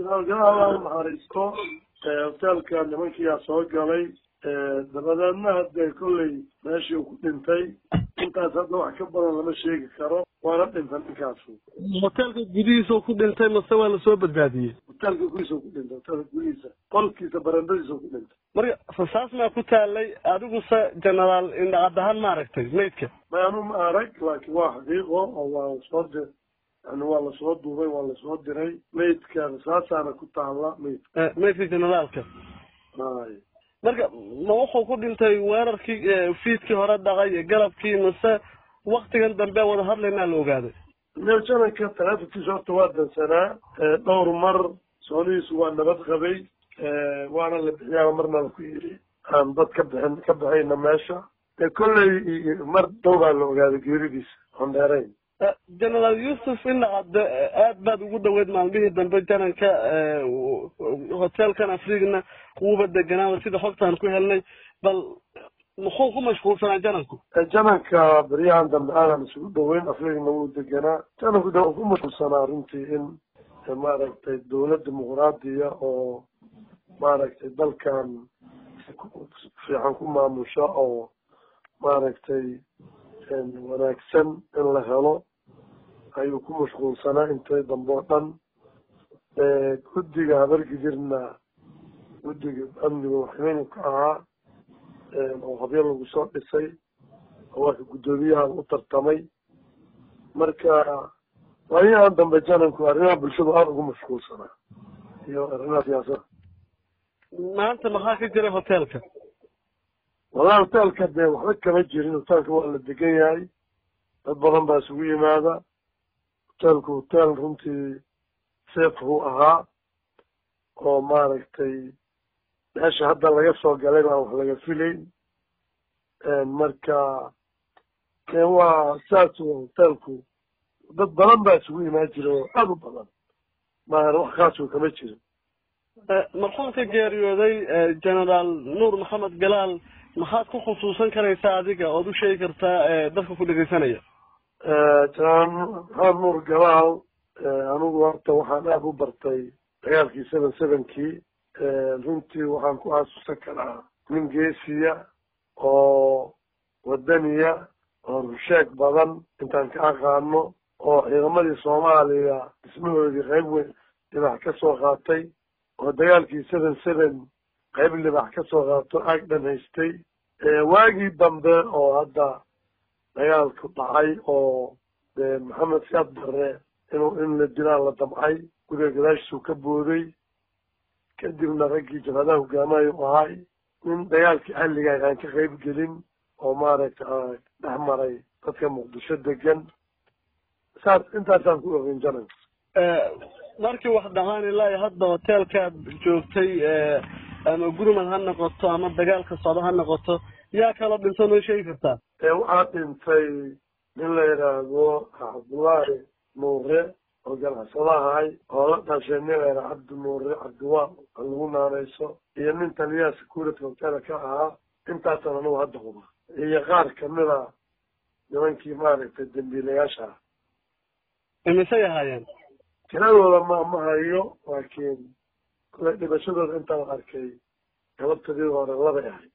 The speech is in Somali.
jenaraal galaal naxariisto hoteelka nimankiyaa soo galay dabadeedna hadee kolley meeshii uu ku dhintay intaas hadda wax ka badan lama sheegi karo waana dhinta ninkaasu hoteelka gudihiisa ku dhintay mase waa lasoo badbaadiyey hoteelka gudihiisa ku dhintay hoteelka gudihiisa qolkiisa barandadiisa ku dhintay marka rasaas maa ku taalay adiguse genaraal indhacad ahaan ma aragtay maydka maanu ma arag laakiin waa xaqiiqo oo waa soo di yani waa lasoo duubay waa lasoo diray maydka rasaasaana ku taala maydka maydka generaalka hay marka ma wuxuu ku dhintay weerarkii fiidkii hore dhacay galabkii mase waktigan dambe wada hadlaynaa la ogaaday jananka talaatankiisa horta waa dansanaa dhowr mar soonihiisu waa nabad qabay waana la bixiyaa marna la ku yidhi aan dad ka bixin ka bixayna meesha dee kolley mar dhow baa la ogaaday geeridiisa oon dheerayn genaraal yuusuf indhacad aad baad ugu dhaweyd maalmihii dambe jananka hoteelkan afrigna wuuba deganaa sida xogtaan ku helnay bal muxuu ku mashquulsanaa jananku jananka beryahan dambe aanan isugu dhaweyn afrigna wuu deganaa jananku de uu ku mashquulsanaa runtii in maaragtay dawlad dimuqraadiya oo maaragtay dalkan fiican ku maamusha oo maaragtay wanaagsan in la helo ayuu ku mashquulsanaa intay dambe oo dhan guddiga habargidirna guddiga amniga waxweynu ka ahaa oo habyo lagu soo dhisay oo waaka guddoomiyaha u tartamay marka waayahan dambe jananku arrimaha bulshadu aada ugu mashquulsanaa iyo arrimaha siyaasada maanta maxaa ka jiray hoteelka wallahi hoteelka dee waxba kama jirin hoteelka waa la degan yahay dad badan baa isugu yimaada hoteelku hoteel runtii safe buu ahaa oo maaragtay meesha hadda laga soo galay baan wax laga filayn marka waa saas hoteelku dad badan baa isugu imaan jira oo aada u badan maahan wax kaasuu kama jirin marxuumka geeriyooday genaraal nuur maxamed galaal maxaad ku khusuusan karaysaa adiga ood u sheegi kartaa dadka ku dhegeysanaya genaraal maxamed nuur galaal anigu horta waxaan aada u bartay dagaalkii seven sevenkii runtii waxaan ku xasuusan karaa nin geesiya oo wadaniya oo rusheeg badan intaan ka aqaano oo ciidamadii soomaaliya dhismahoodii qayb weyn libax ka soo qaatay oo dagaalkii seven seven qayb libax ka soo qaato aag dhan haystay waagii dambe oo hadda dagaalku dhacay oo de maxamed siyaad barre inuu in la dilaa la damcay guriga gadaashiisuu ka booday kadibna raggii jabhadaha hogaamayo u ahay nin dagaalkii xalligaah aan ka qayb gelin oo maaragtay dhex maray dadka muqdisho degan saas intaasaan ku ogeyn jananka markii wax dhahaan ilaa hadda hoteelkaad joogtay ama gurmad ha noqoto ama dagaalka socdo ha noqoto yaa kaloo dhinto noo sheegi kartaa waxaa dhintay nin la yidhaahdo cabdullaahi nuure oo ganacsadahay oo la dhashay nin la yidhaha cabdi nuure cabdiwaa oo lagu naanayso iyo nin taliyaha security hoteela ka ahaa intaasan anigu hadda huba iyo qaar kamida nimankii maaragtay dambiilayaasha ah imisay ahaayeen tiradooda ma ma hayo laakiin kule dhibashadooda intaan arkay galabtadii hore labay ahayd